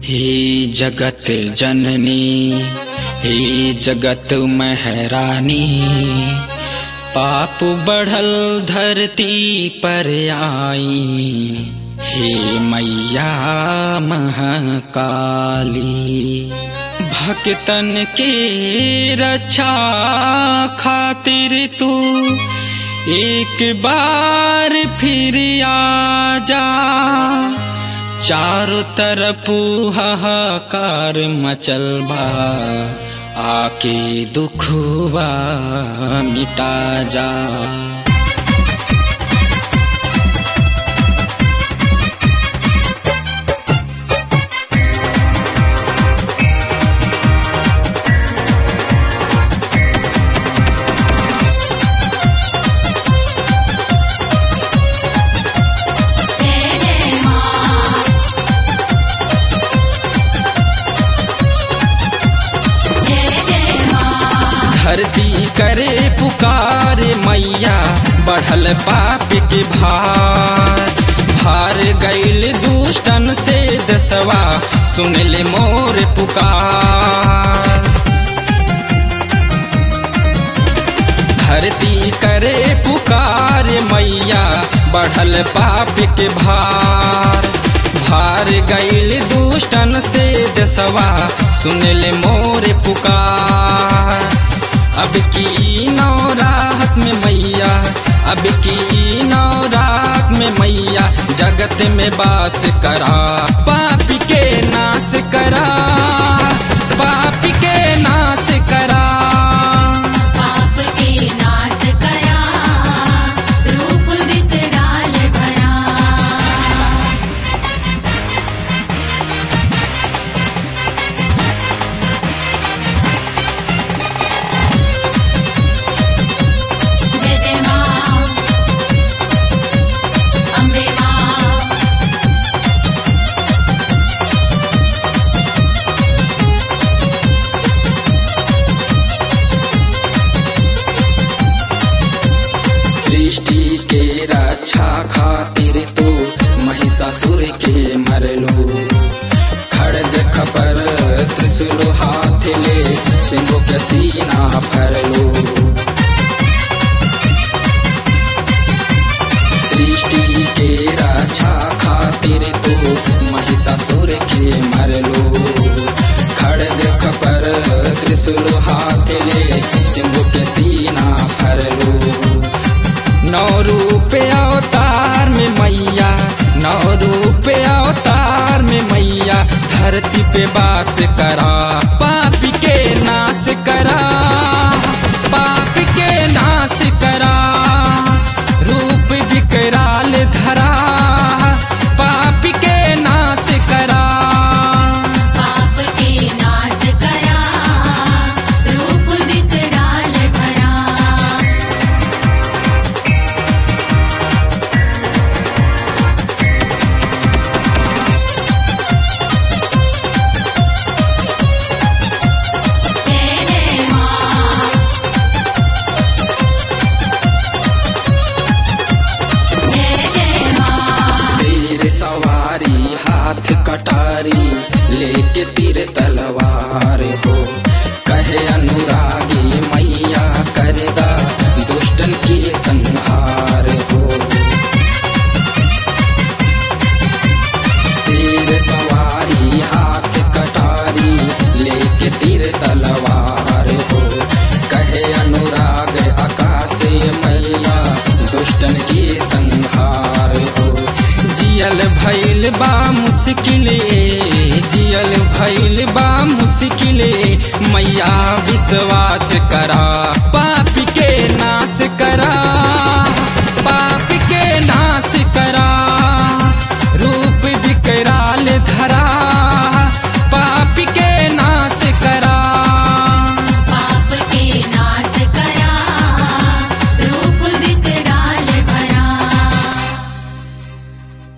हे जगत जननी हे जगत महरानी पाप बढ़ल धरती पर आई हे मैया महाकाली भक्तन के रक्षा खातिर तू एक बार फिर आ जा चारों तरफ हाहाकार मचल बा आके दुखवा मिटा जा जय जय मां जय जय मां धरती करे पुकार मैया बढ़ल पाप के भार भार गैल दुष्टन से दसवा सुन ले मोर पुकार धरती करे पुकार मैया बढ़ल पाप के भार भार गैल दुष्टन से दसवा सुन ले मोर पुकार अब की नौ रात में मैया अब की नौ रात में मैया जगत में बास करा पाप के नाश करा पाप के नाश करा पाप के नाश करा रूप विकराल भरा जय जय मां अम्बे मां सृष्टि के रक्षा खातिर तो महिषासुर के मरलो खड़ग खपर त्रिशूल हाथ ले सिंह के सीना फरलो सृष्टि के रक्षा खातिर तो महिषासुर के मरलो खड़ग खपर त्रिशूल हाथ ले सिंह के सीना फरलो नौ रूप अवतार में मैया नौ रूप अवतार में मैया धरती पे बास करा पाप के नाश करा पाप के नाश करा रूप विकराल धरा पाप के नाश करा पाप के नाश करा रूप विकराल भरा जय जय मां जय जय मां तीर सवारी हाथ कटारी लेके तीर तलवार हो कहे अनुरागी मैया करेगा दुष्टन की संहार हो तीर सवारी हाथ कटारी लेके तीर तलवार हो कहे अनुराग आकाश मैया दुष्टन की संहार हो जियल भैल बा मुश्किले जियल भैल बा मुश्किले मैया विश्वास करा पापी